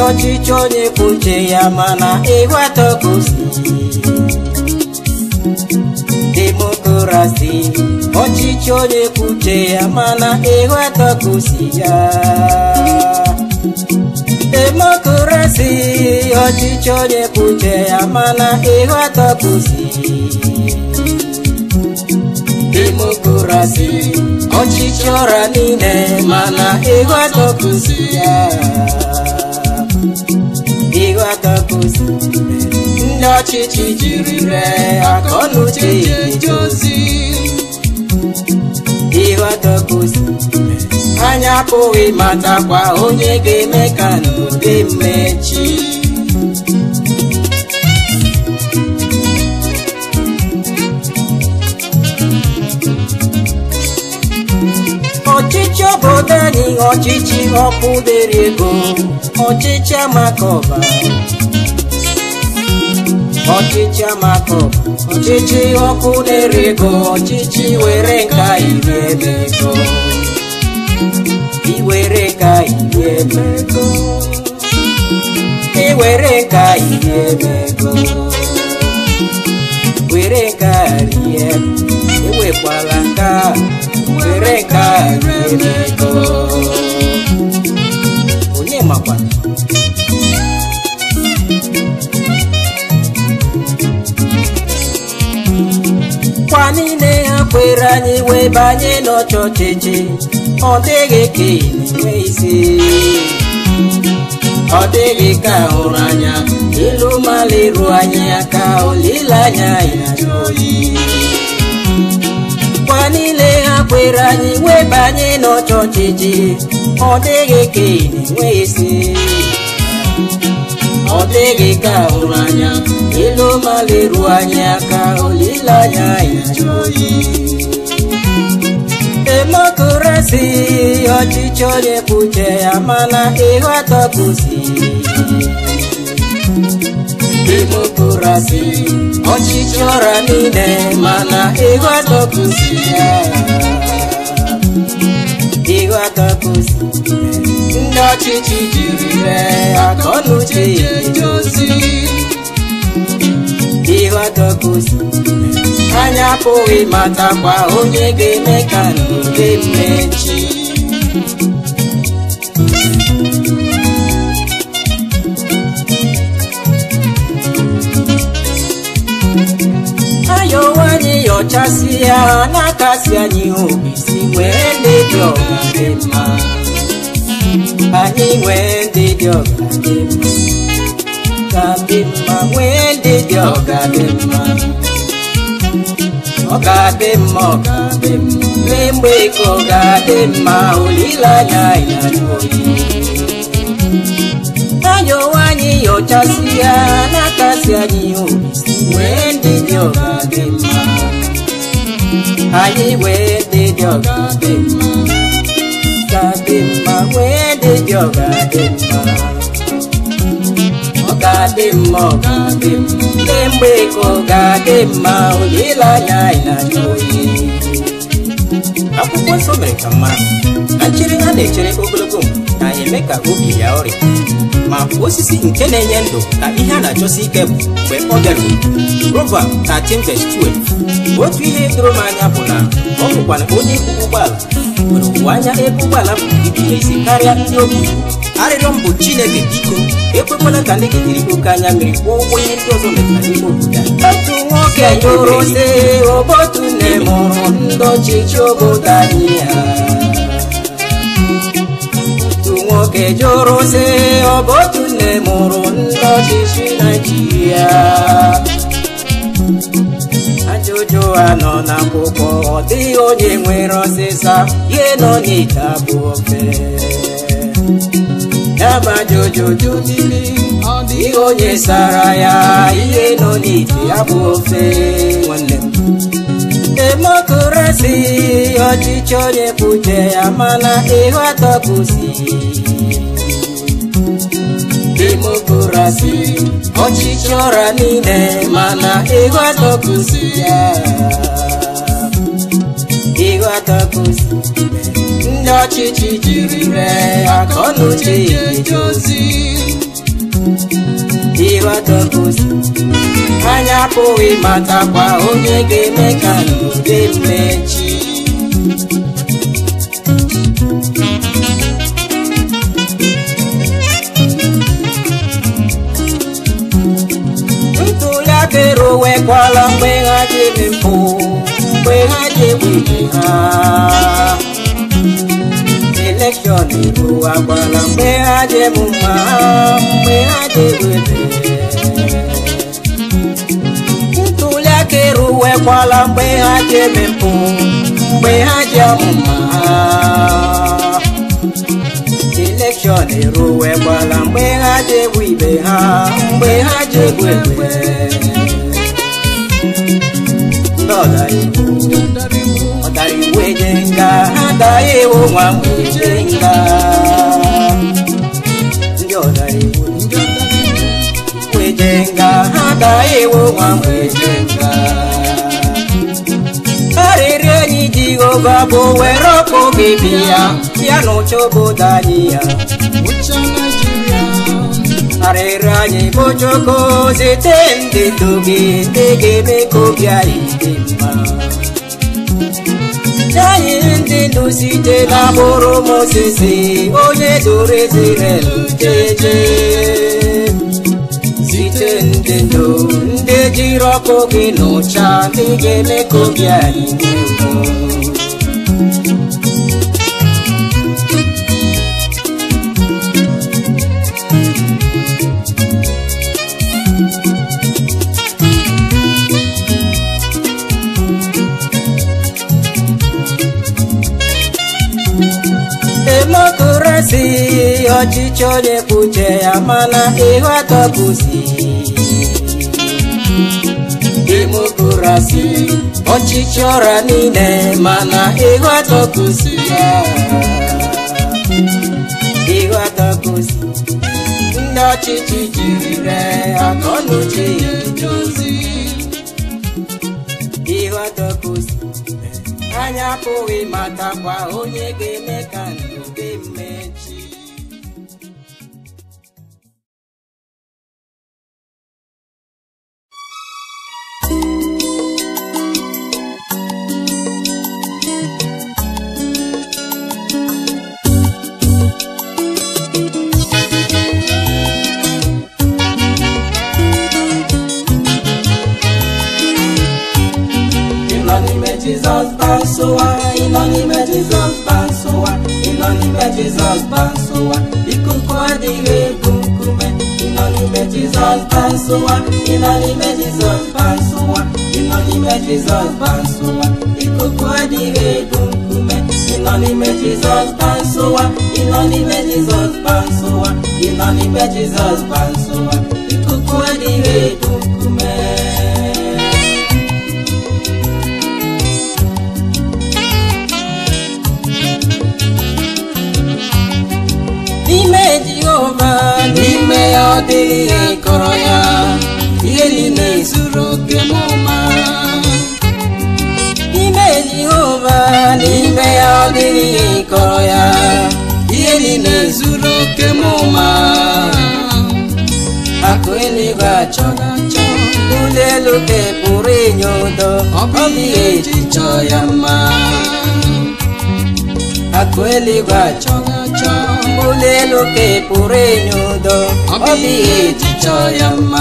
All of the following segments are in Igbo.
ọchịchị onye kwuche ya mana ịghọta ka o si demokrasi ọchịchị onye kwuche ya mana ịghọta ka o si ya demokrasi ọchịchị onye kwuche ya mana ịghọta ka o si demokrasi ọchịchị ọra niile mana ịghọta ka o si ya ịghọta ka o si ndị ọchịchị jiri ree akọnuche eje ozi ịghọta ka o si anya apụghị matakwa onye ga-eme ka ndụ dị mmechi ọchịchị obodo anyị ọchịchị ọkụ dere ego ọchịchị amakọba ọchịchị amakọba ọchịchị ọkụ dere ego ọchịchị were nka iri ebe ego iwere nka iri ebe ego iwere nka iri ebe ego were nka rie ewekwala nka were nka rie ego onye makwa kwa niile ha kwere anyị wee banye n'ọchọchịchị ọ dịghị ka enwe isi ọ dịghị ka hụrụ anya ilu maliru anyị aka olileanya ya oyi kwa niile ha kwere anyị wee banye n'ọchọchịchị ọ dịghị ka enwe isi ọ dịghị ka hụrụ anya ilu maliru anyị aka olileanya ya oyi demokrasi ọchịchị onye kwuche ya mana ịghọta ka o si demokrasi ọchịchị ọra niile mana ịghọta ka o si ya ịghọta ka o si ndị ọchịchị jiri ree akọnuche eje ozi ịghọta ka o si anya apụghị matakwa onye ga-eme ka ndụ dị mmechi ayọ nwanyị yọchasị ya na-akasi anyị obi si nwee ndị dị ọga dị mma anyị nwee ndị dị ọga dị mma ka dị mma nwee ndị dị ọga dị mma ọ ga-adị mma ọ ga-adị mma lee mgbe ka ọ ga-adị mma olileanya ya n'oyi ayọ nwanyị yọchasị ya na-akasi anyị obi wee ndị dị ọ ga-adị mma anyị wee ndị dị ọ ga-adị mma ga-adị mma wee ndị dị ọ ga-adị mma ọ ga-adị mma ọ ga-adị mma lee mgbe ka ọ ga-adị mma olileanya ya n'oyi akwụkwọ nsọ mere ka mma na nchere ha na-echere ogologo mgbe na-eme ka obi ya ọrịa ma osisi nke na-enye ndụ ka ihe a na-achọsi ike bụ mgbe ọ bịaruru Proverb 13:12 otu ihe doro m anya bụ na ọ bụkwana onye ibu ụgbọala nwere ụwa anya ebe ụgbọala bụ ibido isi karịa ndị obu arịrịọ m bụ Chineke biko ekwekwala ka ndị gị jiri oke anya mmiri kwụọ ụgwọ ihe ndị ọzọ metara n'ime obodo a otu nwoke jụrụ sị obotu nne mụrụ ndị ọchịchị obodo anyị ya otu nwoke jụrụ sị ọ bụ otu nne mụrụ ndị ọchịchị naijiria ajụjụ a nọ n'akwụkwọ ọ dịghị onye nwere ọsịsa ihe nọ n'ite abụ ofe ya bụ ajụjụ jụdịrị ọ dịghị onye sara ya ihe nọ n'ite abụ ofe nwanne m demokrasi ọchịchị onye kwuche ya mana ịghọta kwụsị demokrasi ọchịchị ọra niile mana ịghọta kwụsị ya ịghọta kwụsị ndị ọchịchị jiri ree akọnuche eje ozi ịghọtagosi anya apụghị matakwa onye ga-eme ka ndụ dị mmechi ntuli aka eruwekwala mgbe ha ji eme mpụ mgbe ha ji egbu ibe ha elekshọn eruwakwala mgbe ha ji emu mma ha mgbe ha ji egbu ebe ntuli aka eruwekwala mgbe ha ji eme mpụ mgbe ha ji amụ mma ha elekshọn eruwekwala mgbe ha ji egbu ibe ha mgbe ha ji egbu egbe ndị ọdariwu ọdariwu eje nga ha daghị ewu nwa mgbe eje nga ndị ọdariwu eje nga ha daghị ewu nwa mgbe eje nga arịrị enyi jehova bụ were ọkụ gị bịa ya n'ụcha obodo anyị ya arịrị anyị bụ chukwu zite ndị ndu gị ndị ga-eme ka obi anyị dị mma anyị ndị ndu site n'agbụrụ Mozis onye doro Izrel jeje site ndị ndu ndị jiri ọkụ gị n'ụcha ndị ga-eme ka obi anyị dị mma demokrasi ọchịchị onye kwuche ya mana ịghọtabuzi demokrasi ọchịchị ọra niile mana ịghọtabuzi ya ịghọtabuzi ndị ọchịchị jirire akọnuche edozi ịghọtabuzi anya apụghị matakwa onye ga-eme ka ndụ dị mmechi ịnọ n'ime jizọs bansowa ịnọ n'ime jizọs bansowa ịnọ n'ime jizọs bansowa ikuku adịghị ebu nkume ịnọ n'ime jizọs bansowa ịnọ n'ime jizọs bansowa ịnọ n'ime jizọs bansowa ikuku adịghị ebu nkume ịnọ n'ime jizọs bansowa ịnọ n'ime jizọs bansowa ịnọ n'ime jizọs bansowa ikuku adịghị ebu nkume n'ime jehova n'ime ya ọ dịghị ihe kọrọ ya ihe niile zuru oke m ụma n'ime jehova n'ime ya ọ dịghị ihe kọrọ ya ihe niile zuru oke m ụma akụ eluigwe achọrọ achọ ụlọ elu ka pụrụ inye udo ọ bụghị eji chọọ ya mma akụ eluigwe achọghị achọ ụlọ elu ka ị pụrụ enye udo ọ bụ ihe eji chọọ ya mma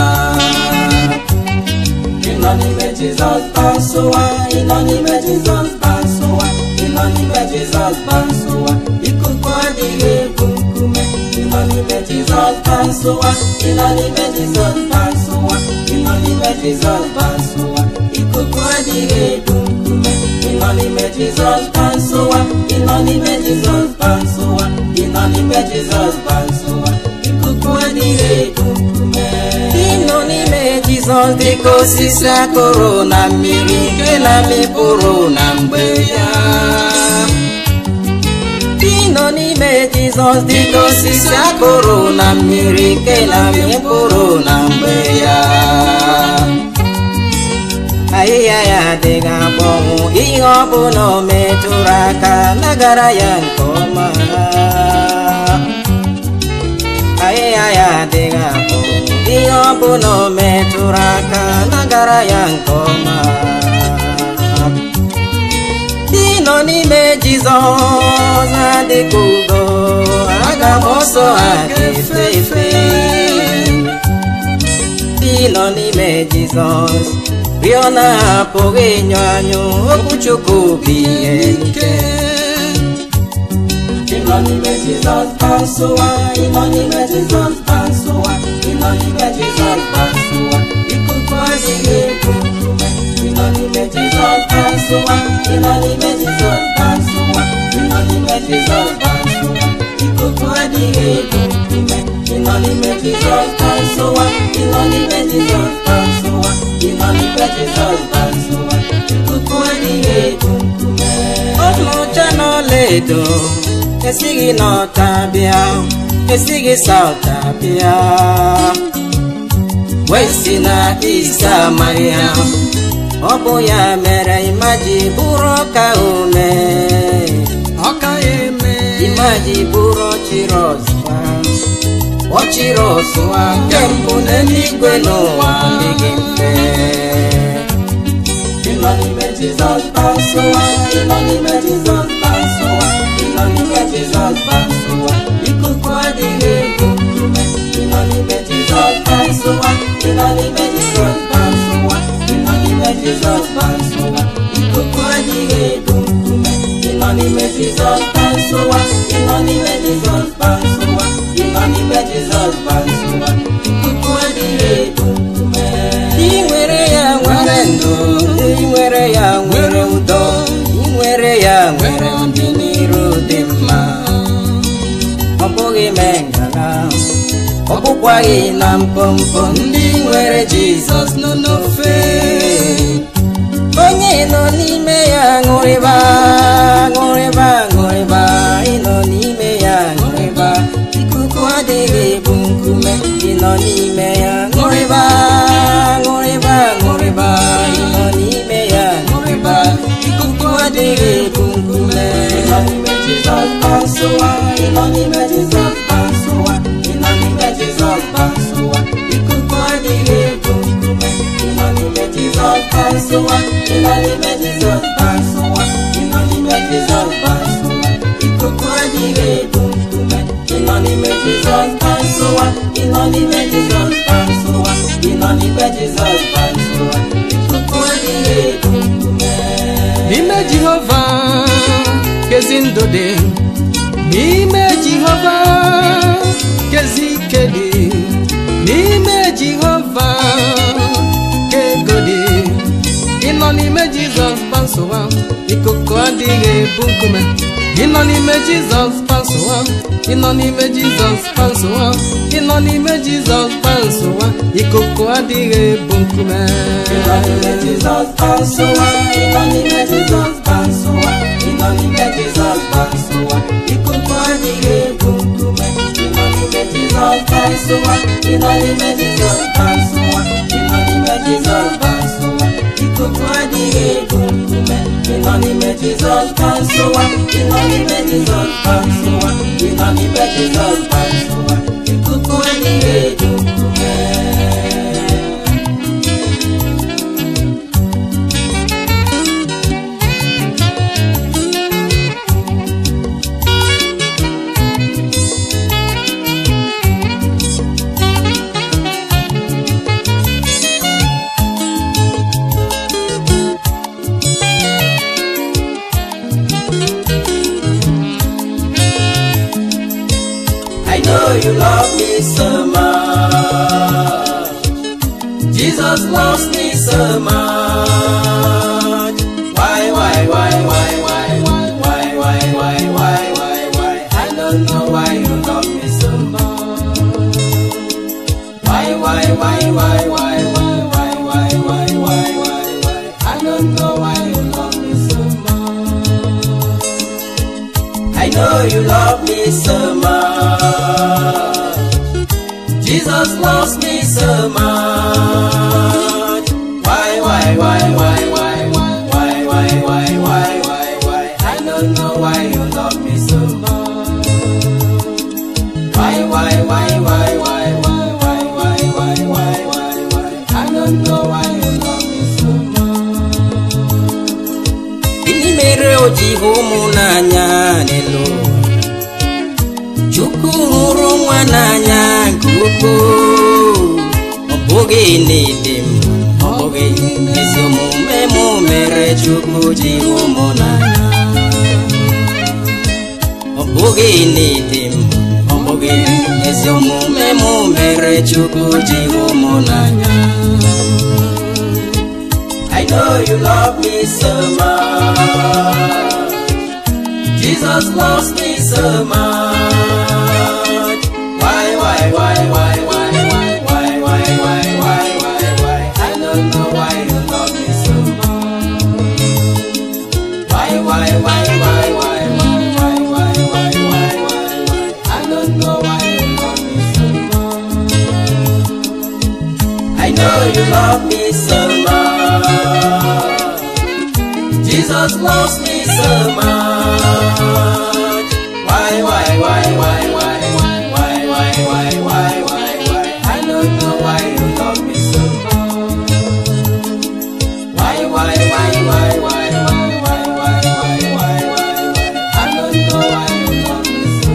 ịnọ n'ime jizọs bansowa ịnọ n'ime jizọs bansowa ịnọ n'ime jizọs bansowa ikuku adịghị ebu nkume ịnọ n'ime jizọs bansowa ịnọ n'ime jizọs bansowa ịnọ n'ime jizọs bansowa ikuku adịghị ebu nkume ịnọ n'ime jizọs bansowa ịnọ n'ime jizọs bansowa ịnọ n'ime jizọs bansowa ikuku adịghị ebu nkume ịnọ n'ime jizọs dịka osisi akụrụ na mmiri nke na-amịpụrụ na mgbe ya ịnọ n'ime jizọs dịka osisi akụrụ na mmiri nke na-amịpụrụ na mgbe ya ahịhịa ya adịghị akpọnwụ ihe ọbụla o metụrụ aka nagara ya nke ọma ahịhịa ya adịghị akpọnwụ ihe ọbụla o metụrụ aka na-agara ya nke ọma ndị nọ n'ime jizọs adịka ugo aga m ọsọ ha ga-efe efe ndị nọ n'ime jizọs rịọ na ha apụghị ịnyụ anyụ okwu chukwu bụ ihe ike ịnọ n'ime jizọs kpansụwa ịnọ n'ime jizọs kpansụwa ịnọ n'ime jizọs kpansụwa ikuku adịghị ebu nkume ịnọ n'ime jizọs kpansụwa ịnọ n'ime jizọs kpansụwa ịnọ n'ime jizọs kpansụwa ikuku adịghị ebu nkume ịnọ n'ime jizọs kpansụwa ịnọ n'ime jizọs kpansụwa ịnọ n'ime jizọs kpansụwa ikuku adịghị ebu nkume ọlaọcha na ọlaedo esighị n'ọta bịa esighị sauta bịa wee si na isi amaghị ya ọ bụ ya mere imaji bụrụ ọka ome ọka eme imaji bụrụ ọchịrị ọzụwa ọchịrị ọzụwa nke mbụ n'eluigwe n'ụwa adịghị mfe ịnọ n'ime jizọs kpansụwa ịnọ n'ime jizọs kpansụwa ịnọ n'ime jizọs kpansụwa ikuku adịghị ebu nkume ịnọ n'ime jizọs kpansụwa ịnọ n'ime jizọs kpansụwa ịnọ n'ime jizọs kpansụwa ikuku adịghị ebu nkume ịnọ n'ime jizọs kpansụwa ịnọ n'ime jizọs kpansụwa ịnọ n'ime jizọs kpansụwa ikuku adịghị ebu nkume Ndị nwere ya nwere ndụ ndị nwere ya nwere udo ndị nwere ya nwere ọdịnihu dị mma ọ bụghị mee ngala ọ bụkwaghị na mpompo ndị nwere jizọs nọ n'ofe onye nọ n'ime ya ṅụrịba ṅụrịba ṅụrịba ịnọ n'ime ya ṅụrịba ikuku adịghị ebu nkume ịnọ n'ime ya ṅụrịba ṅụrịba ṅụrịba ịnọ n'ime ya ṅụrịba ikuku adịghị ebu nkume ịnọ n'ime jizọs kpansụwa ịnọ n'ime jizọs kpansụwa ịnọ n'ime jizọs kpansụwa ikuku adịghị ebu nkume ịnọ n'ime jizọs kpansụwa ịnọ n'ime jizọs kpansụwa ịnọ n'ime jizọs kpansụwa ikuku adịghị ebu nkume ịnọ n'ime jizọs kpansụwa ịnọ n'ime jizọs kpansụwa ịnọ n'ime jizọs kpansụwa ikuku adịghị ebu nkume n'ime jehova kezi ndụ dị n'ime jehova kezi ike dị n'ime jehova ka ego dị ịnọ n'ime jizọs kpansụwa ikuku adịghị ebu nkume ịnọ n'ime jizọs kpansụwa ịnọ n'ime jizọs kpansụwa ịnọ n'ime jizọs kpansụwa ikuku adịghị ebu nkume ịnọ n'ime jizọs kpansụwa ịnọ n'ime jizọs kpansụwa ịnọ n'ime jizọs kpansụwa ikuku adịghị ebu nkume ịnọ n'ime jizọs kpansụwa ịnọ n'ime jizọs kpansụwa ịnọ n'ime jizọs kpansụwa ikuku adịghị ebu nkume ịnọ n'ime jizọs kpansụwa ịnọ n'ime jizọs kpansụwa ịnọ n'ime jizọs kpansụwa ikuku adịghị ebu nkume I know you love me so much. Jesus loves me so much. Why, why, why, why, why, why, why, why, why, why, why, why? I don't know why you love me so much. Why, why, why, why, why, why, why, why, why, why, why, why? I don't know why you love me so much. I know you love me so much. Jesus loves me so much. Why, why, why, why, why, why, why, why, why, why, why, why? I don't know why you love me so much. Why, why, why, why, why, why, why, why, why, ji hụ ụmụ n'anya n'elu ụwa. chukwu hụrụ nwa n'anya nke ukwuu ọ bụghị n'ịdị mma ọ bụghị ezi omume mụ mere chukwu ji hụ ụmụ n'anya ọ bụghị n'ịdị mma ọ bụghị ezi omume mụ mere chukwu ji hụ ụmụ n'anya I know you love me so much. Jesus loves me so much. Why, why, why, why, why, why, why, why, why, why, why, why? I don't know why you love me so much. Why, why, why, why, why, why, why, why, why, why, why, why? I don't know why you love me so much. I know you love me so much. Jesus loves me so much. Why, why, why, why, why, why, why, why, why, why, why, why? I don't know why you love me so much. Why, why, why, why, why, why, why, why, why, why, why, why? I don't know why you love me so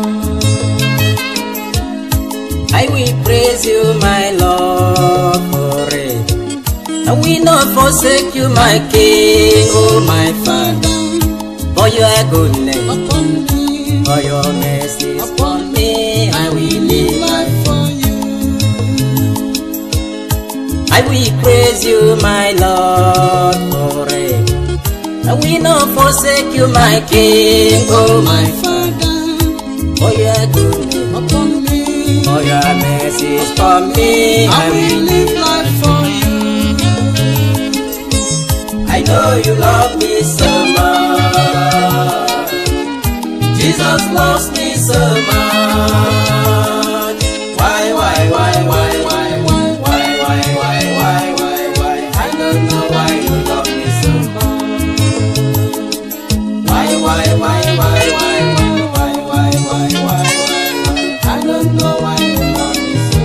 much. I will praise you, my Lord, forever. I will not forsake you, my King, oh my Father, for your goodness, for your mercy upon me. I will live life for you. I will praise you, my Lord, forever. I will not forsake you, my King, oh my Father, for your goodness, for your mercy upon me. I will live life for you. I know you love me so much. Jesus loves me so much. Why, why, why, why, why, why, why, why, why, why, why, why? I don't know why you love me so much. Why, why, why, why, why, why, why, why, why, why, why? I don't know why you love me so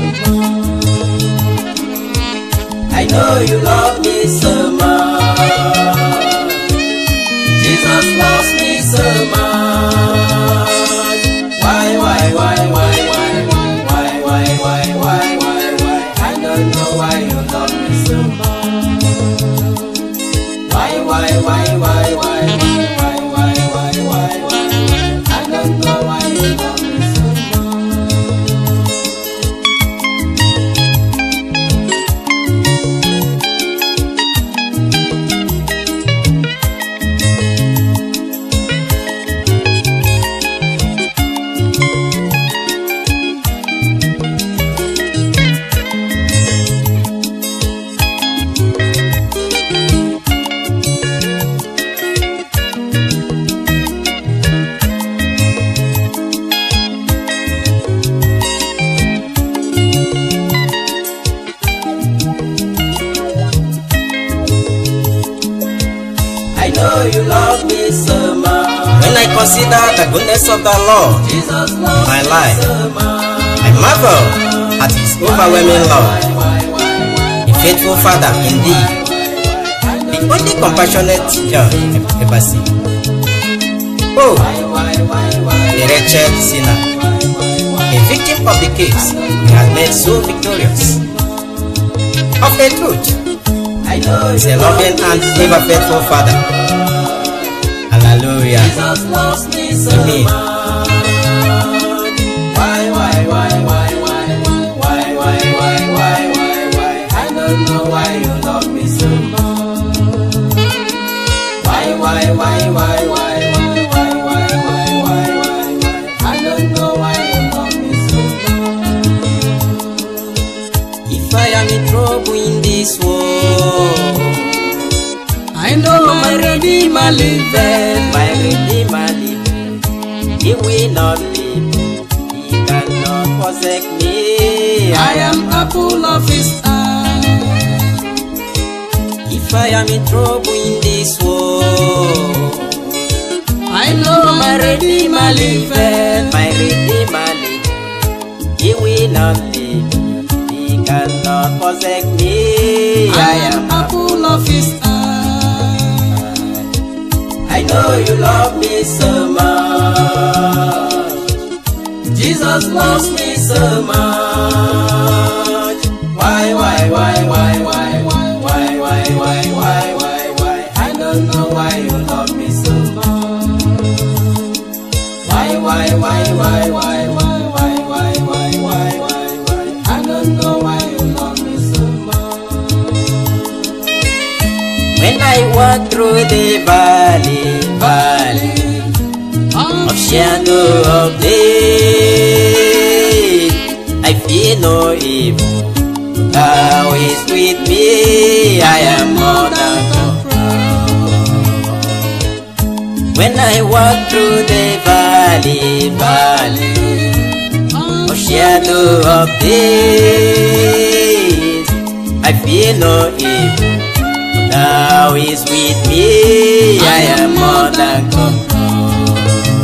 much. I know you love me so much. Jesus loves me so much. Why, why, why, why, why, why, why, why, why, why, why, why? I don't know why you love me so much. Why, why, why, why, why, why, why, why, why, why, why? I don't know why you love me so much. I know you love me so much. When I consider the goodness of the Lord, Jesus loves My me life. so much. I marvel at His overwhelming love. Why, why, why, A faithful Father indeed, the only compassionate judge I've ever seen. Oh, why, why, why, the wretched sinner, a victim of the case He has made so victorious. Of a truth, I know He's you a loving and ever faithful Father. Hallelujah. Jesus loves me so Amen. much. Why, why, why, why, why, why, why, why, why, why, why, why? I don't know why you love me so much. Why, why, why, why, why, why, why, why, why, why, why, why? I don't know why you love me so much. If I am in trouble in this world. I know my Redeemer liveth. My Redeemer liveth. He will not leave me. He cannot forsake me. I am apple of his eye. If I am in trouble in this world, I know my Redeemer liveth. my Redeemer liveth. He will not leave me. He cannot forsake me. I am apple of his eye. I know you love me so much. Jesus loves me so much. Why, why, why, why, why, why, why, why, why, why, why, why? I don't know why you love me so much. Why, why, why, why, why, why, why, why, why, why, why, why? I don't know why you love me so much. When I walk through the valley, valley of shadow of death, I fear no evil. Thou is with me, I am more than conqueror. When I walk through the valley, valley of shadow of death, I fear no evil. Thou is with me, I am more than conqueror.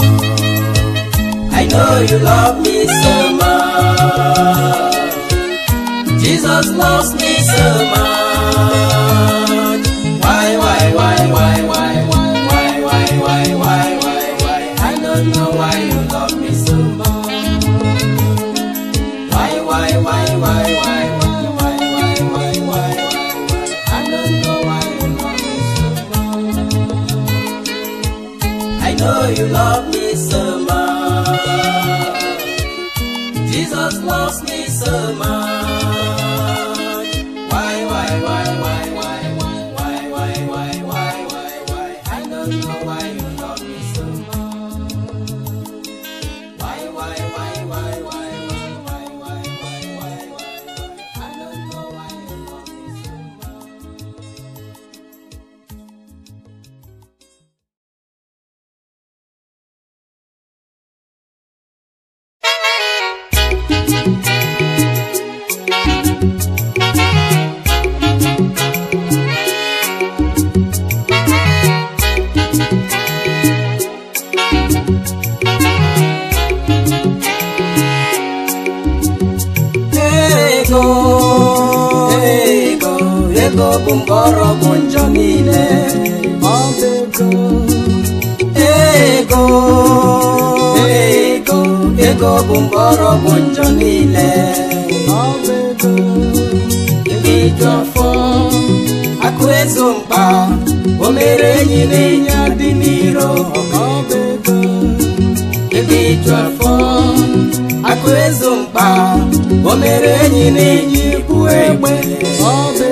I know you love me so much. Jesus loves me so much. Why, why, why, why, why, why, why, why, why, why, why, why? I don't know why you love me so much. Why, why, why, why, why, why, why, why, why, why, why, why? I don't know why you love me so much. I know you love me so much. Jesus loves me so much. Why, why, why, why, why, why, why, why, why, why, why, why? I don't know why you love me so much. Why, why, why, why, why, why, why, why, why, why, why, why? I don't know why you love me so much. ego ego ego bụ mgbọrọgwụ njọ niile ọ bụ ego ego ego ego bụ mgbọrọgwụ njọ niile ọ bụ ego imeju afọ akụ ezo mkpa o mere enyi na-enye adị n'iro ọ bụ ego imeju afọ akụ ezo mkpa o mere enyi na enyi bụ egbe ọba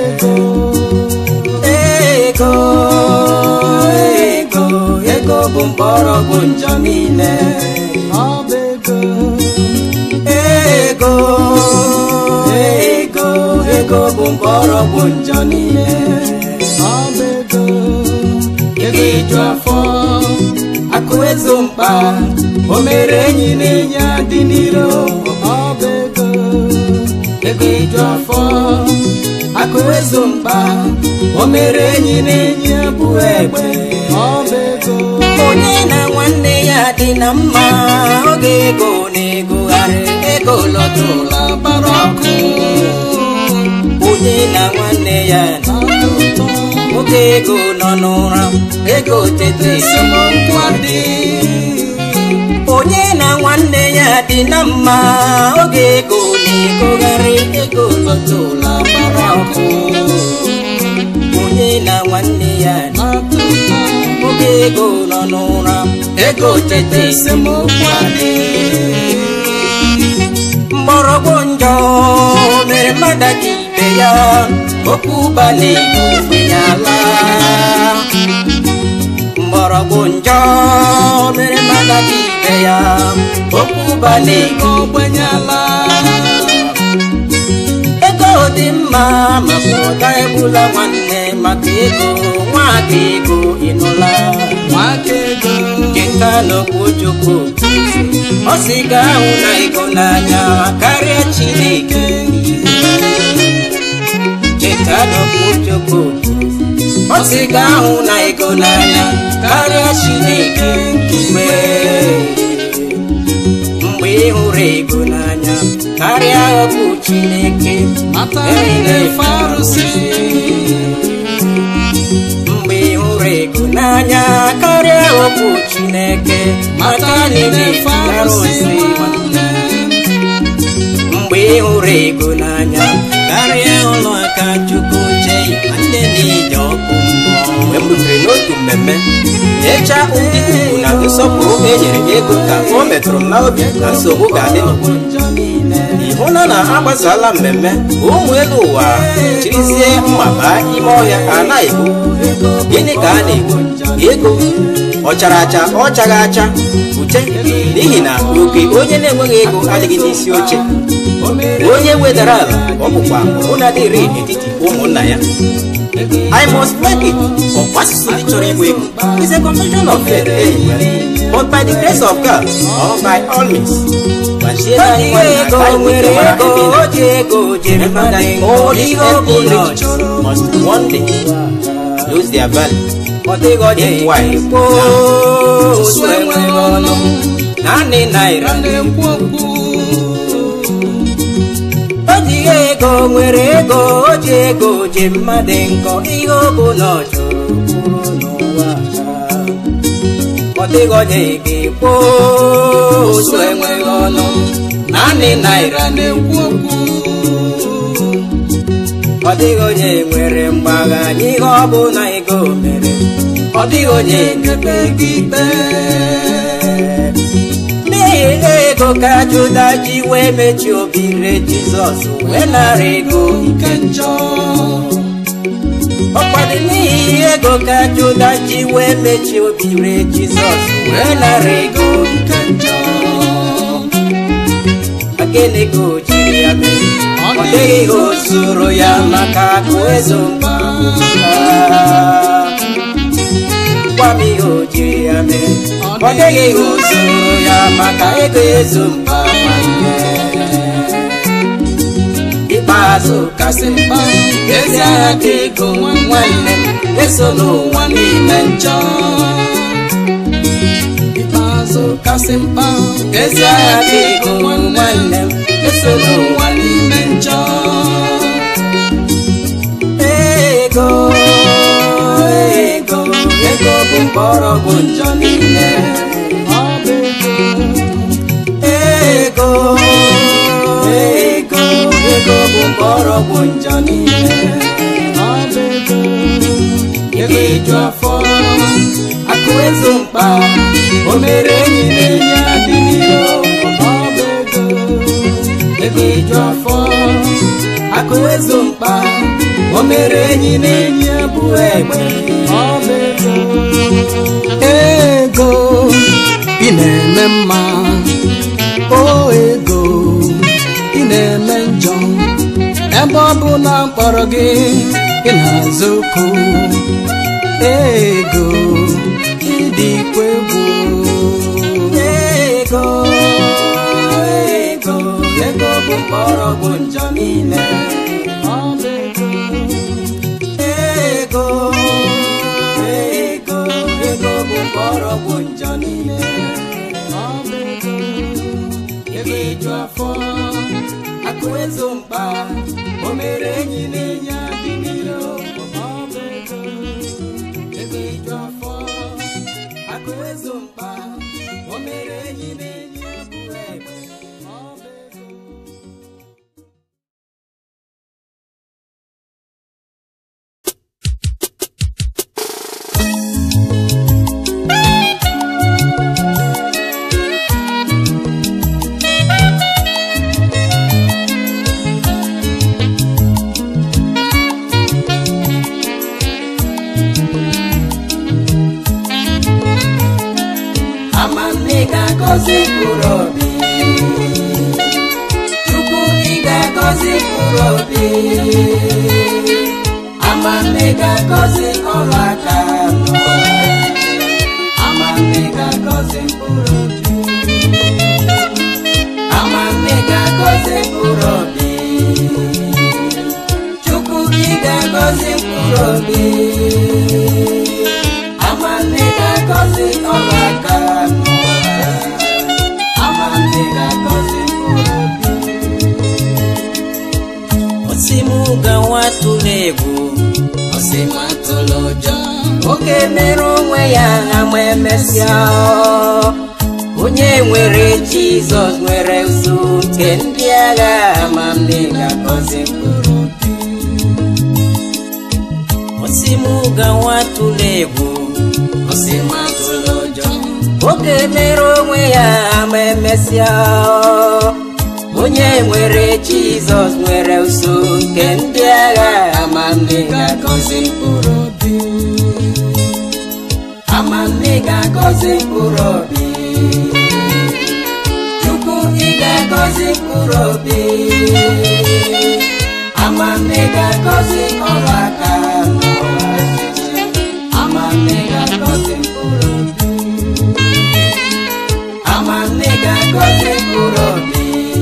ego ego ego ego bụ mgbọrọgwụ njọ niile ọba ego ego ego ego bụ mgbọrọgwụ njọ niile ọba ego ego iju afọ akụ ezo mkpa o mere enyi na enyi adị n'iro ọba ego ego iju afọ akụ ezo mkpa o mere enyi na enyi bụ egbe ọba ego onye na nwanne ya dị na mma oge ego na-egogharị ego lọtụla bara ọkụ onye na nwanne ya na-atọ ụtọ oge ego nọ n'ụra ego tete esemokwu adị onye na nwanne ya dị na mma oge ego na-egogharị ego lọtụla bara ọkụ onye na nwanne ya na-atọ ụtọ oge ego nọ n'ụra ego tete esemokwu adị mgbọrọgwụ njọ mere mmadụ ka ibe ya okwu balị ogbenye ala mgbọrọgwụ njọ mere mmadụ ka ibe ya okwu balị ogbenye ala ego dị mma ma pụta egbula nwanne maka ego nwaka ego ịnụla nwaka ego cheta n'okwu chukwu ọ sị ga ahụ na ego n'anya karịa chineke cheta n'okwu chukwu ọ sị ga ahụ na ego n'anya karịa chineke mgbe mgbe ị hụrụ ego n'anya karịa okwu chineke mata na-efe arụsị mgbe ị hụrụ ego n'anya karịa bụ chineke maka maka anyị ndị na-ejigara farisi ozi nwanne mgbe ị hụrụ ego n'anya karịa ụlọ aka chukwu chee nwanne na-eji ọkụ mmụọ mgbe m rutere n'otu mmemme nyechaa ndị ugwu na nsọpụrụ m enyere ego ka o metụrụ m n'obi na nsogbu ga-adị n'obodo ị hụla na agbasala mmemme ụmụ elu ụwa chirizie mma baa ime ọhịa a na-egbu gịnị ka a na-egbu ego ọ chara acha ọ chaghị acha uche n'ihi na oke onye na-enweghị ego adịghị n'isi oche onye wedara ala ọ bụkwa ụnadịrị n'etiti ụmụnna ya I must make it ọkwa asụsụ ndị chọrọ igwe ego is a confession of faith anyway but by the grace of God or by all means gbachiere anyị nwanyị aka anyị nwere mara ebe ị na- ji ego jere Remember that all these earthly riches must one day lose their value. Then why? Now, osu enweghị ọnụ naanị naira na-ekwu okwu o ji ego nwere ego o ji ego ji mmadụ nkọ ihe ọ bụla ọ chọrọ kwuru n'ụwa ọ dịghị onye ga-ekwu osu enweghị ọnụ naanị naira na-ekwu okwu ọ dịghị onye nwere mgbagha n'ihe ọ bụla ego mere ọ dịghị onye ekpe gị ikpe n'ihi ego ka juda ji wee mechie obi re jizọs wee nara ego nke njọ ọkwadị n'ihi ego ka juda ji wee mechie obi re jizọs wee nara ego nke njọ gịnị ka o jiri ya mee ọ dịghị ihe o zuru ya maka akụ ezo mba gwa m ihe o jiri ya mee ọ dịghị ihe o zuru ya maka ego ezo mba nwanne ikpeazụ kasị mkpa ezi agha ka ego nwanne m eso n'ụwa n'ime njọ ikpeazụ kasị mkpa ezi agha ka ego nwanne m eso n'ụwa n'ime njọ ego ego ego bụ mgbọrọgwụ njọ niile ọ bụ ego ego ego ego bụ mgbọrọgwụ njọ niile ọ bụ ego ego iju afọ akụ ezo mkpa o mere enyi na enyi adị n'iro ọ bụ ego ego iju afọ akụ ezo mkpa o mere enyi na enyi abụ egbe ọ bụ ego ego ị na-eme mma o ego ị na-eme njọ ebe ọ bụ na mkpọrọ gị ị na-azụ okwu ego ịdịkwa egwu ego ego ego bụ mgbọrọgwụ njọ niile ọ bụ ego ego ego ego bụ mgbọrọgwụ njọ niile ọ bụ ego ego iju afọ akụ ezo mkpa o mere enyi na enyi adị n'iro ọ bụ ego ego iju afọ akụ ezo mkpa o mere enyi na enyi abụ egbe ọ bụ ego amanne ga-agọzi mkpụrụ obi chukwu ị ga-agọzi mkpụrụ obi amanne ga-agọzi ọrụ aka n'ụwa. amanne ga-agọzi mkpụrụ obi amanne ga-agọzi mkpụrụ obi chukwu ị ga-agọzi mkpụrụ obi amanne ga-agọzi ọrụ aka n'ụwa amanne ga-agọzi mkpụrụ obi osimuga nwatụrụ egwu ọsị matụlụ ụjọ oke mere onwe ya ha ma emesịa onye nwere jizọs nwere uso nke ndị agha ma nne ga-agọzi mkpụrụ osi m gawa tụla egwu osi m atụla ụjọ oge mere onwe ya ma emesịa onye nwere jizọs nwere uso nke ndị agha ma nne ga-agọzi mkpụrụ obi ama nne ga-agọzi mkpụrụ obi chukwu ị ga-agọzi mkpụrụ obi ama nne ga-agọzi ọrụ aka n'ụwa ama nne ga-agọzi mkpụrụ obi ama nne ga-agọzi mkpụrụ obi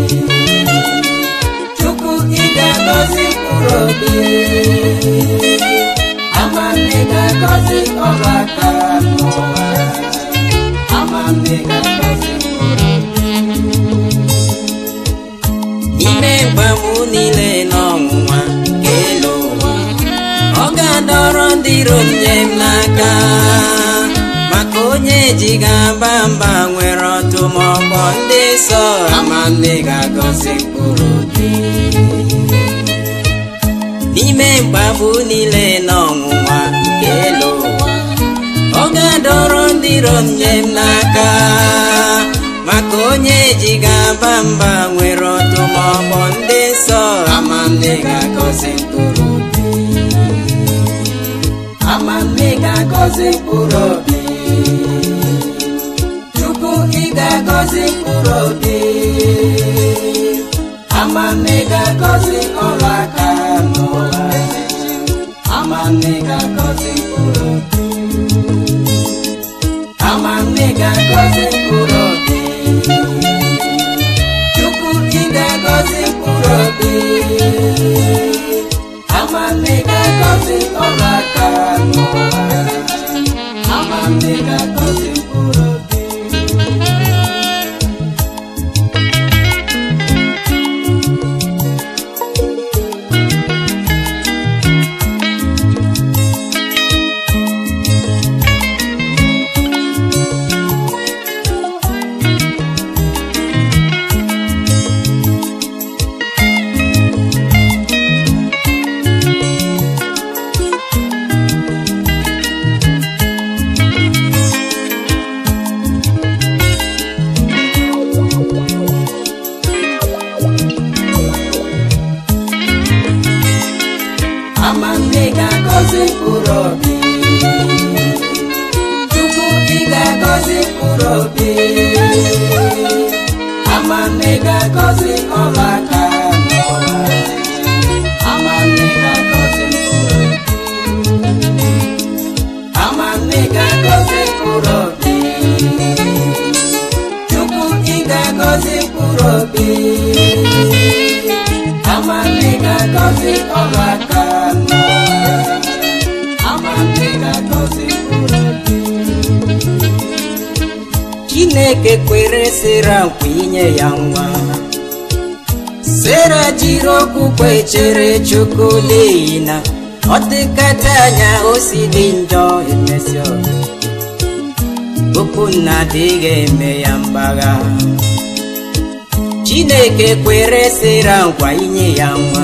chukwu ị ga-agọzi mkpụrụ obi ama nne ga-agọzi ọrụ aka n'ụwa ama nne ga-agọzi mkpụrụ n'ime mgbanwu niile n'ọnwụnwa nke elu ụwa ọ ga-adọrọ ndị iro nye m n'aka maka onye ji ga-aba mba nwere ọtụmọkpọ ndị nsọ ama nne ga-agọzi mkpụrụ obi n'ime mgbanwu niile n'ọnwụnwa nke elu ụwa ọ ga-adọrọ ndị iro nye m n'aka maka onye ji ga-aba mba nwere ọtụmọkpọ ndị nsọ ama nne ga-agọzi mkpụrụ obi ama nne ga-agọzi mkpụrụ obi chukwu ị ga-agọzi mkpụrụ obi ama nne ga-agọzi ọrụ aka n'ụwa ama nne ga-agọzi mkpụrụ obi ama nne ga-agọzi mkpụrụ obi chukwu ị ga-agọzi mkpụrụ obi ama nne ga-agọzi ọrụ aka n'ụwa ama nne ga-agọzi mkpụrụ obi ama nne ga-agọzi mkpụrụ obi chukwu ị ga-agọzi mkpụrụ obi ama nne ga-agọzi ọrụ aka n'ụwa ama nne ga-agọzi mkpụrụ obi ama nne ga-agọzi mkpụrụ obi chukwu ị ga-agọzi mkpụrụ obi ama nne ga-agọzi ọrụ aka n'ụwa ama nne ga-agọzi mkpụrụ obi chineke kwere sera nkwa inye ya nwa sera jiri okwukwe chere chukwu n'ihi na ọ dịkata anya o si dị njọ emesịa okwu nna adịghị eme ya mgbagha chineke kwere sera nkwa inye ya nwa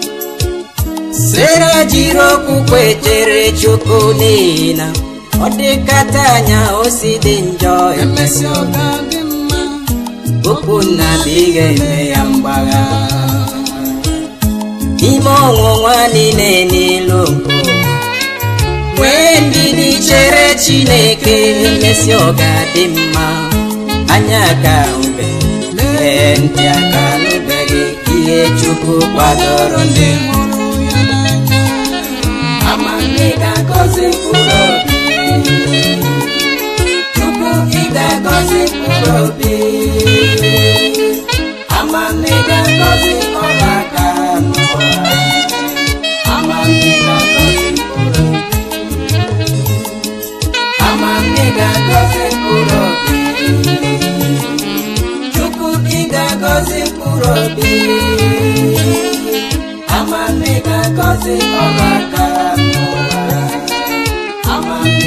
sera jiri okwukwe chere chukwu n'ihi na ọ dịkata anya o si dị njọ emesịa ọ ga-adị mma okwu nna adịghị eme ya mgbagha n'ime ọnwụnwa niile n'elu mpụ nwee ndidi chere chineke emesi ọ ga-adị mma anya ka mbe lee ntị aka nụbeghị ihe chukwu kwadoro ndị hụrụ ya n'anya ama nne ga-agọzi mkpụrụ obi chukwu ị ga-agọzi mkpụrụ obi ama nne ga-agọzi ọrụ aka n'ụwa ama nne ga-agọzi mkpụrụ obi ama nne ga-agọzi mkpụrụ obi chukwu ị ga-agọzi mkpụrụ obi ama nne ga-agọzi ọrụ aka n'ụwa ama nne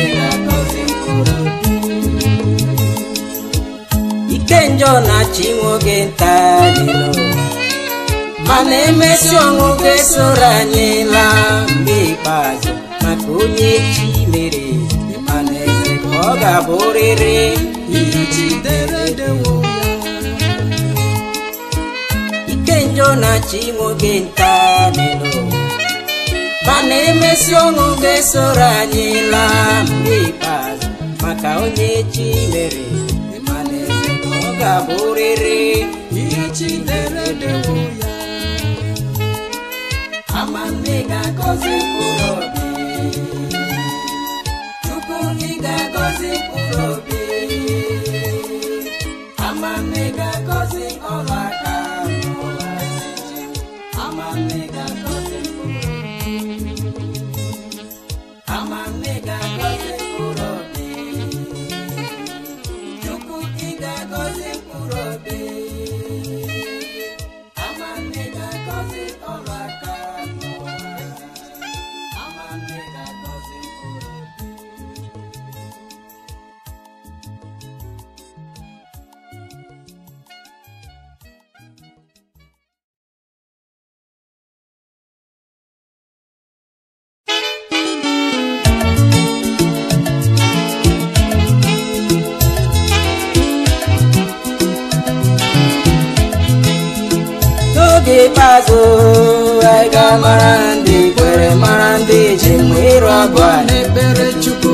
njọ na-achị nwoke nta dị n'ụwa mana emesi ọnwụ ga-esoro anyị laa mgbe ikpeazụ maka onye chi mere mana eze ka ọ ga-abụrịrị ihe chi dere dewo ike njọ na-achị nwoke nta dị n'ụwa mana emesi ọnwụ ga-esoro anyị laa mgbe ikpeazụ maka onye chi mere mana eze ka ọ ga-abụrịrị ihe chi dere dewo ya amanne ga-agọzi mkpụrụ obi chukwu ị ga-agọzi mkpụrụ obi amanne ga-agọzi ọrụ aka amanne ga-agọzi mkpụrụ amanne ga-agọzi mkpụrụ obi chukwu ị ga-agọzi mkpụrụ obi amanne ga-agọzi ọrụ aka amanne ga-agọzi mkpụrụ obi n'oge ikpeazụ anyị ga-amara ndị kwere mara ndị ji mma ịrụ ọgụ a n'ekpere chukwu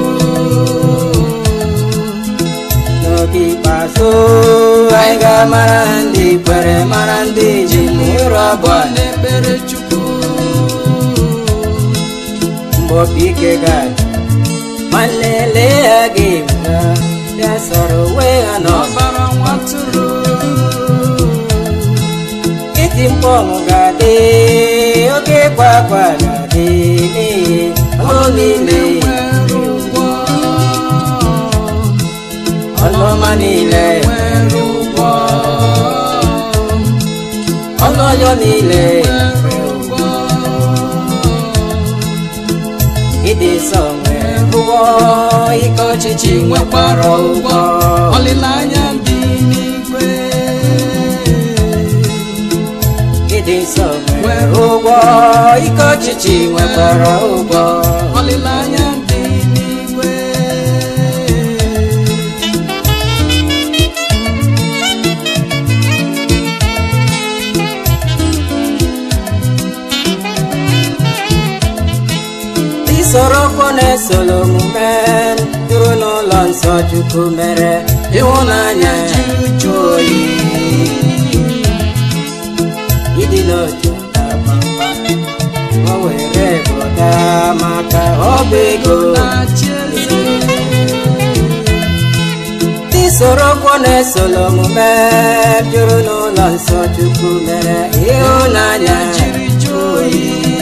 n'oge ikpeazụ anyị ga-amara ndị kwere mara ndị ji mma ịrụ ọgụ a n'ekpere chukwu mgbe opi ike ga-adị nwanne lee ha ga-ebuga bịa sọrọ onwe ha n'ọba ọbara nwatụrụ iti mkpu ọṅụ ga-adị oke ịkwa akwa ga-adị n'ihi ọlụ niile nwere ụgwọ ọlụ ọma niile nwere ụgwọ ọlụ ọjọọ niile nwere ụgwọ ịdị nsọ nwere ụgwọ ike ọchịchị nwekwara ụgwọ olileanya dị n'igwe ịdị nsọ nwere ụgwọ ike ọchịchị nwekwara ụgwọ olileanya dị n'igwe isoro okwu na-esolo omume duru n'ụlọ nsọ chukwu mere ịhụnanya jụụ oyi ịdị n'otu kpamkpam o were bụda maka ọba ego na-achị eze isoro okwu na-esolo omume juru n'ụlọ nsọ chukwu mere ịhụnanya jiri jụọ oyi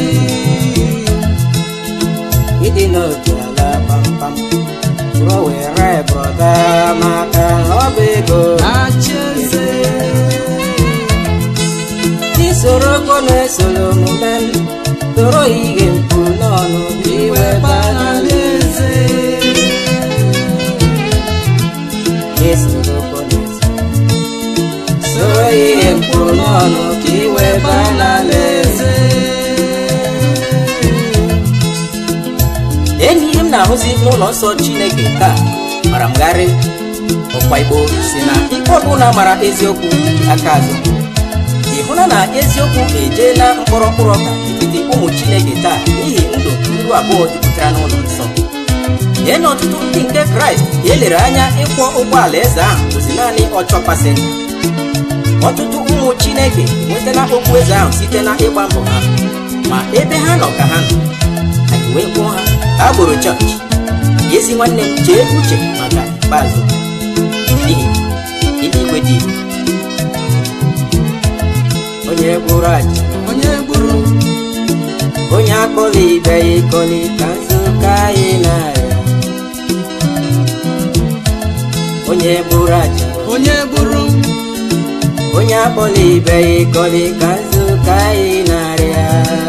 ịdị n'otu ala kpamkpam o were bụda maka ọba ego na-achị eze isoro okwu na-esolo omume toro ihe mkpu n'ọnụ iwe banala eze isoro okwu na-esolo soro ihe mkpu n'ọnụ ka iwe banala eze enyi ihe m na-ahụzi n'ụlọ nsọ chineke taa mara m garị ọkwa igbo si na ikpe ọbụla mara eziokwu aka azụ ị hụla na eziokwu ejeela mkpọrọ mkpụrụ ọka n'etiti ụmụ chineke taa n'ihi ndụ ndụ abụọ jupụtara n'ụlọ nsọ lee na ọtụtụ ndị nke kraịst elere anya ịkwọ ụgbọala eze ahụ bụzi naanị ọchọ pasenja ọtụtụ ụmụ chineke enwetala okwu eze ahụ site na ịgba mbọ ha ma ebe ha nọ ka ha nọ anyị wee kwụọ ha ka agboro chọọchị ezi nwanne m chee uche maka ikpeazụ n'ihi eluigwe dị ire. onye gburu aja onye gburu onye akpọla ibe ya ịkọli ka nzukọ anyị na-arịa onye gburu aja onye gburu onye akpọla ibe ya ịkọli ka nzukọ anyị na-arịa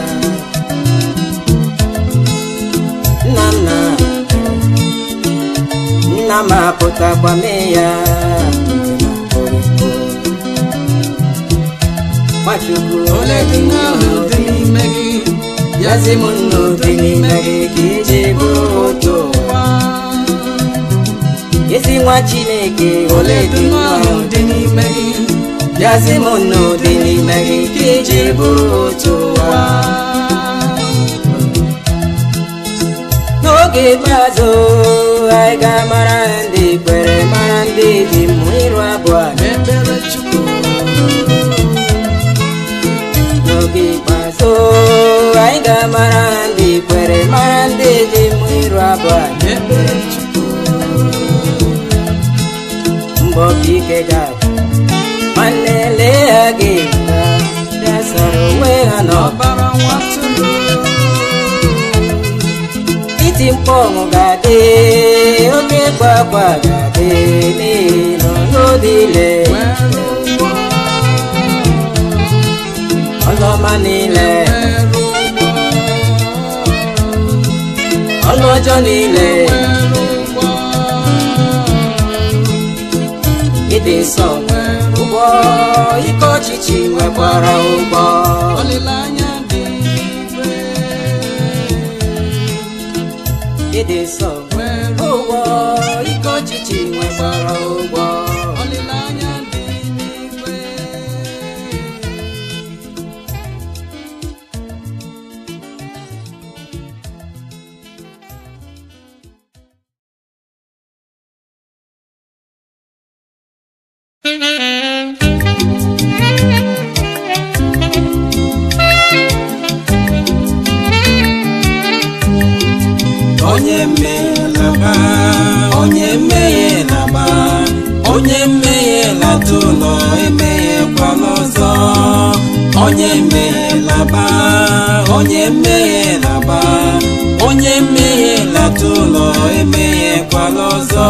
nna nna nna m apụtakwa mee ya nke na mkpụrụ chukwu ole dị ahụ dị n'ime gị yazi m nnu dị n'ime gị ka iji bụrụ otu ụwa ezi nwa chineke ole dị ahụ dị n'ime gị yazi m nnu dị n'ime gị ka iji bụrụ otu ụwa n'oge ikpeazụ anyị ga-amara ndị kwere mara ndị ji mmụ ịrụ abụọ ekpere chukwu n'oge ikpeazụ anyị ga-amara ndị kwere mara ndị ji mmụ ịrụ abụọ ekpere chukwu mbọ ka ike ga-adị nwanne lee ha gị ka bịa sara onwe ha n'ọba ọbara nwatụrụ iti mkpọ ọṅụ ga-adị oke ịkwa akwa ga-adị n'ihi nọ n'odile nwere ụgwọ ọlọma niile nwere ụgwọ ọlụ ọjọọ niile nwere ụgwọ ịdị nsọ ụgbọ ike ọchịchị nwekwara ụgbọ olileanya dị n'igwe ịdị nsọ nwere ụgbọ ike ọchịchị nwekwara ụgbọ olileanya dị n'igwe onye mmehie laba onye mmehie laba onye mmehie lata ụlọ emehiekwala ọzọ onye mmehie laba onye mmehie laba onye mmehie lata ụlọ emehiekwala ọzọ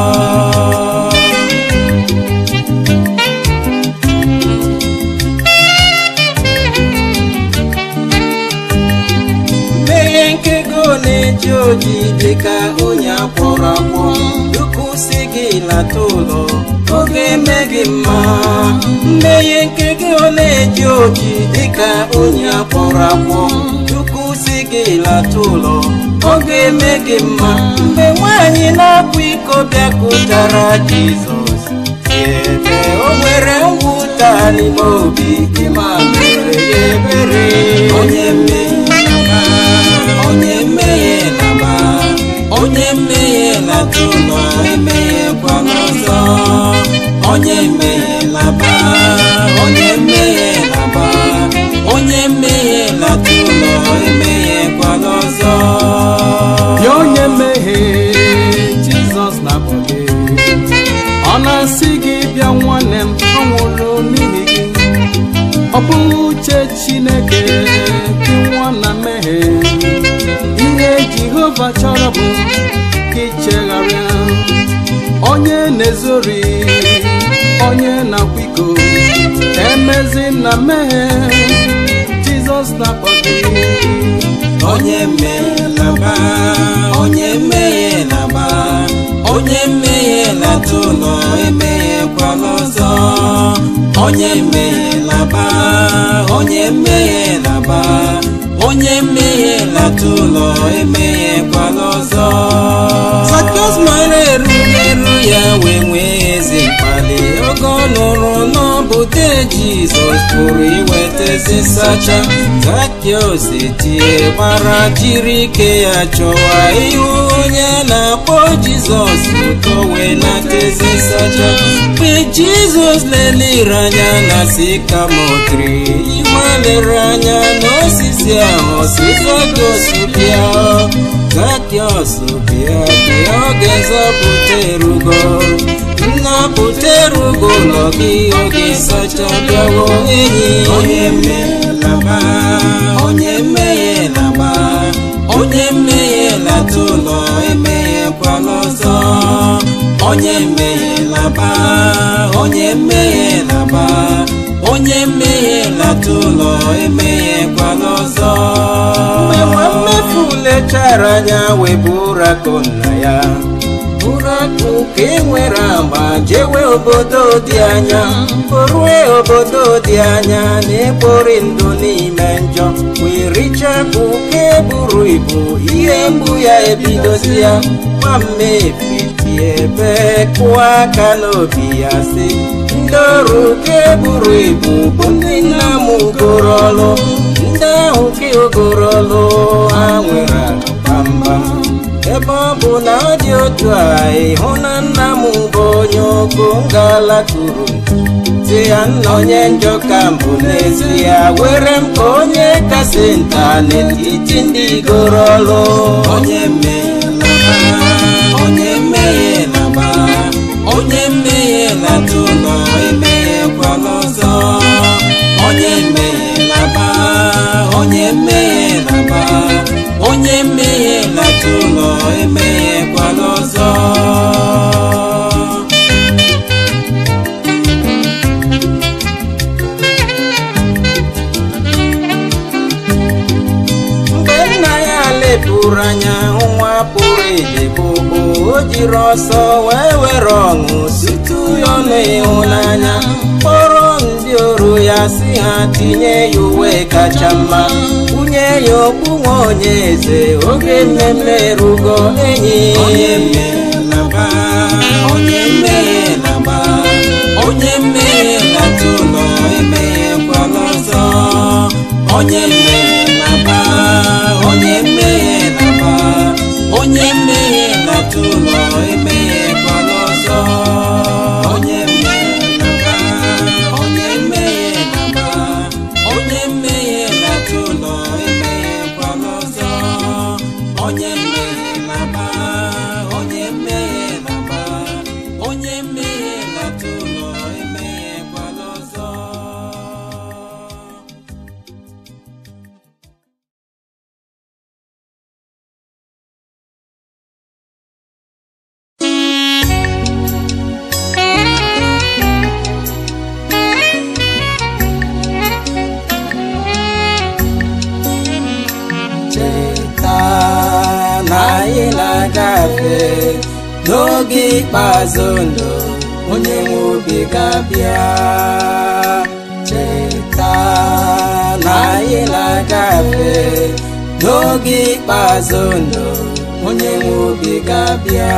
mmehie nke go na-eji oji dịka onye akwọrọ akwọ duku si gị lata ụlọ oge eme gị mma mmehie nke gị na-eji oji dịka onye akwọrọ akwọ duku si gị lata ụlọ oge eme gị mma mgbe nwaanyị na-apụ iko bịakụtara jizọs ebe o nwere mwụta n'ime obi gị ma mere ya ebere onye mmehie laba onye mmehie laba onye mmehie lata ụlọ emehiekwala ọzọ onye mmehie laba onye mmehie laba onye mmehie lata ụlọ emehiekwala ọzọ ya onye mmehie jizọs na-akpọ gị ọ na-asị gị bịa nwanne m ọ nwụrụ n'ihi gị ọ bụghị uche chineke gị nwa na mmehie ihe jehova chọrọ bụ ka ichegharịa onye na-ezori onye na-akwa iko emezi na mmehie jizọs na-akpọ gị onye mmehie laba onye mmehie laba onye mmehie lata ụlọ emehiekwala ọzọ onye mmehie laba onye mmehie laba onye mmehie lata ụlọ emehiekwala ọzọ Zakịọs mara eru n'elu ya wee nwee ezi mkpali oge ọ nụrụ n'ọbụde Jizọs pụrụ iweta ezi nsacha Zakịọs etie gbara jiri ike ya chọwa ihu onye a na-akpọ Jizọs ụtọ wee nata ezi nsacha mgbe Jizọs leliri anya na sikamotri iwe lere anya n'osisi ahụ ọsịsa gosipịa Zakịọs bịa bịa oge nzọpụta erugo nnapụta erugo ụlọ gị oge nsacha bịawo enyi onye mmehie laba onye mmehie laba onye mmehie lata ụlọ emehiekwala ọzọ onye mmehie laba onye mmehie laba onye mmehie lata ụlọ emehiekwala ọzọ mgbe nwa mmefu lechara anya wee bụrụ akụ nna ya bụrụ akụ ka e nwere agba jewe obodo dị anya orue obodo dị anya na-ekpori ndụ n'ime njọ wee richa akụ ka eburu ibu ihe mgbu ya ebidozi ya nwamme efifi ebe kụọ aka n'obi ya sị ndị ọrụ ka eburu ibu bụ ndị nna m ugoro ọlụ ndị ahụ ka ogoro ọlụ ha nwere akụ gbamgbam ebe ọ bụ na ọ dị otu a ịhụ na nna m bụ onye ogo ngalakuru si ya nna onye njọ ka mbụ n'ezie were m ka onye kasị nta n'etiti ndị igoro ọlụ onye mmehie laba onye mmehie laba onye mmehie lata ụlọ emeghekwala ọzọ onye mmehie laba onye mmehie laba onye mmehie lata ụlọ emeghekwala ọzọ mgbe nna ya lepụrụ anya hụ nwa pụrụ idebụbụ o jiri ọsọ wee were ọṅụ situ ya ọnụ ịhụnanya kpọrọ ndị oru ya si ha tinye ya uwe kacha mma kwunye ya okpu nwa onye eze oge mmemme erugo enyi onye mmehie laba onye mmehie laba onye mmehie lata ụlọ emeghekwala ọzọ onye mmehie laba onye mmehie laba onye mmehie lata ụlọ emeghekwala ọzọ onye mmehie laba onye mmehie laba onye mmehie lata ụlọ emeghekwala ọzọ onye mmehie laba onye mmehie laba onye mmehie lata ụlọ emeghekwala ọzọ cheta na anyị na-agafe n'oge ikpeazụ ndụ onye nwe obi ga-abịa cheta na anyị na-agafe n'oge ikpeazụ ndụ onye nwe obi ga-abịa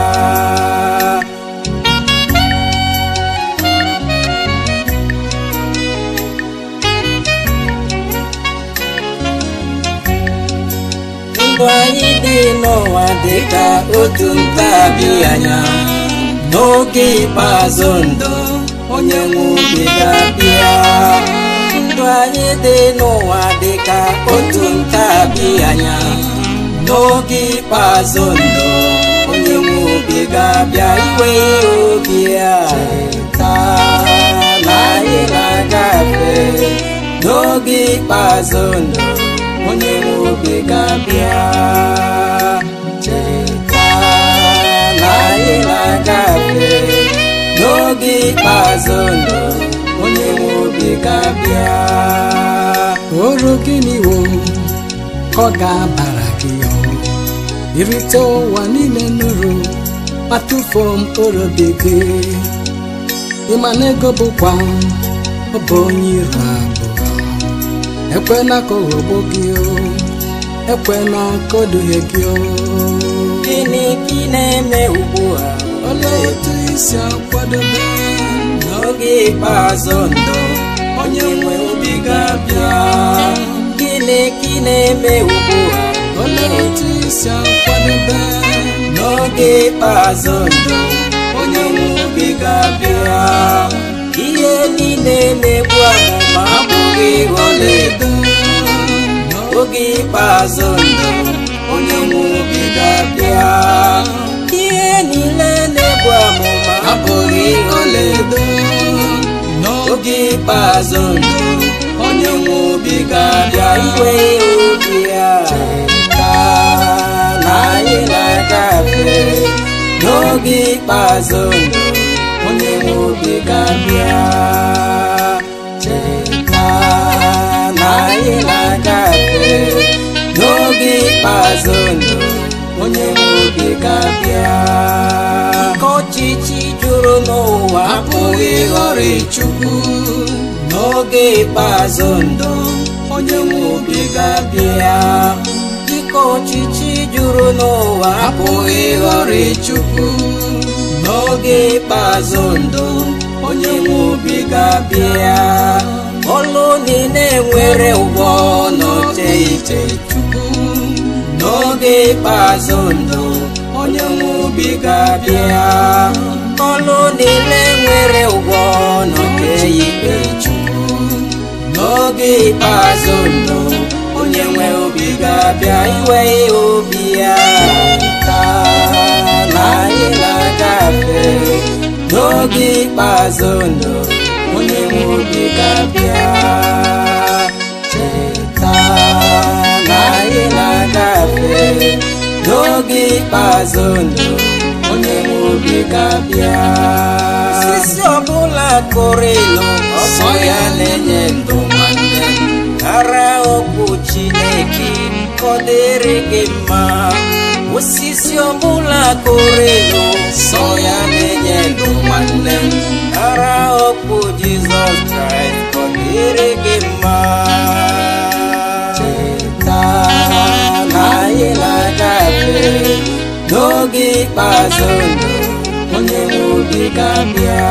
ndụ anyị dị n'ụwa dị ka otu ntabi anya n'oge ikpeazụ ndụ onye nwe obi ga-abịa ndụ anyị dị n'ụwa dị ka otu ntabi anya n'oge ikpeazụ ndụ onye nwe obi ga-abịa iwe ihe obi a cheta na anyị na-agafe n'oge ikpeazụ ndụ onye nwe obi ga-abịa cheta na anyị na-agafe n'oge ikpeazụ ndụ onye nwe obi ga-abịa oro gịnị wo ka ọ ga-abara gị ọrụ irite ụwa niile nụrụ ma tụfuo mkpụrụ obi gị ịma na ego bụkwa ọ bụ onye iro abụọ ekwela ka ọ ghọgbuo gị o ekwela ka o duhie gị o gịnị ka ị na-eme ugbu a olee otu isi akwadobe n'oge ikpeazụ ndụ onye nwe obi ga-abịa gịnị ka ị na-eme ugbu a olee otu isi akwadobe n'oge ikpeazụ ndụ onye nwe obi ga-abịa ihe niile na-egbu amụma abụghị ọlaedo n'oge ikpeazụ ndụ onye nwe obi ga-abịa ihe niile na-egbu amụma abụghị ọlaedo n'oge ikpeazụ ndụ onye nwe obi ga-abịa iwe obi ya ka na anyị na-agafe n'oge ikpeazụ ndụ onye nwe obi ga-abịa cheta na anyị na-agafe n'oge ikpeazụ ndụ onye nwe obi ga-abịa ike ọchịchị juru n'ụwa apụghị ịghọrị chukwu n'oge ikpeazụ ndụ onye nwe obi ga-abịa dịka ọchịchị juru n'ụwa apụghị ịghọrị chukwu n'oge ikpeazụ ndụ onye nwe obi ga-abịa ọlụ niile nwere ụgwọ n'oche ite chukwu n'oge ikpeazụ ndụ onye nwe obi ga-abịa ọlụ niile nwere ụgwọ n'oche ikpe chukwu n'oge ikpeazụ ndụ onye nwe obi ga-abịa iwe ihe obi ya taa na anyị na-agafe n'oge ikpeazụ ndụ onye nwe obi ga-abịa cheta na anyị na-agafe n'oge ikpeazụ ndụ onye nwe obi ga-abịa osisi ọbụla kụrụ ịlụ ọsọ ya na-enye ndụ nwanne m ara okwu chineke ka ọ dịrị gị mma osisi ọbụla kụrụ ịlụ sọ ya na-enye ndụ nwanne m ara okwu jizọs kraịst ka ọ dịrị gị mma cheta na anyị na-agafe n'oge ikpeazụ ndụ onye nwe obi ga-abịa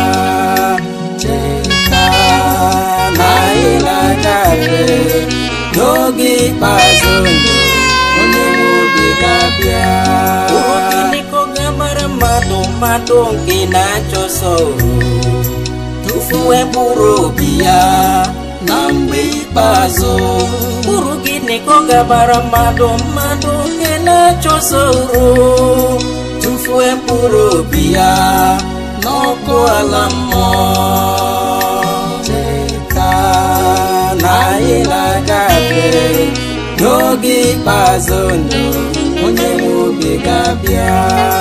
cheta na anyị na-agafe n'oge ikpeazụ ndụ onye nwe obi ga-abịa ụrụkịnịkọ ga-amara mmadụ mmadụ nke na-achọsọ uru tụfuo mkpụrụ obi ya na mgbe ikpeazụ uru gịnị ka ọ gabara mmadụ mmadụ nke na-achọso uru tụfuo mkpụrụ obi ya n'ọkụ ala mmụọ cheta na anyị na-agafe n'oge ikpeazụ ndụ onye nwe obi ga-abịa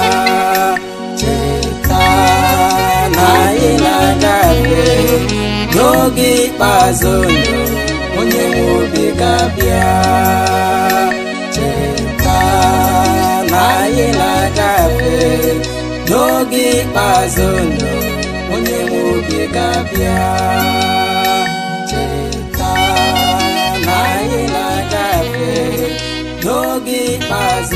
cheta na anyị na-agafe n'oge ikpeazụ ndụ onye nwe obi ga-abịa cheta na anyị na-agafe n'oge ikpeazụ ndụ onye nwe obi ga-abịa cheta na anyị na-agafe n'oge ikpeazụ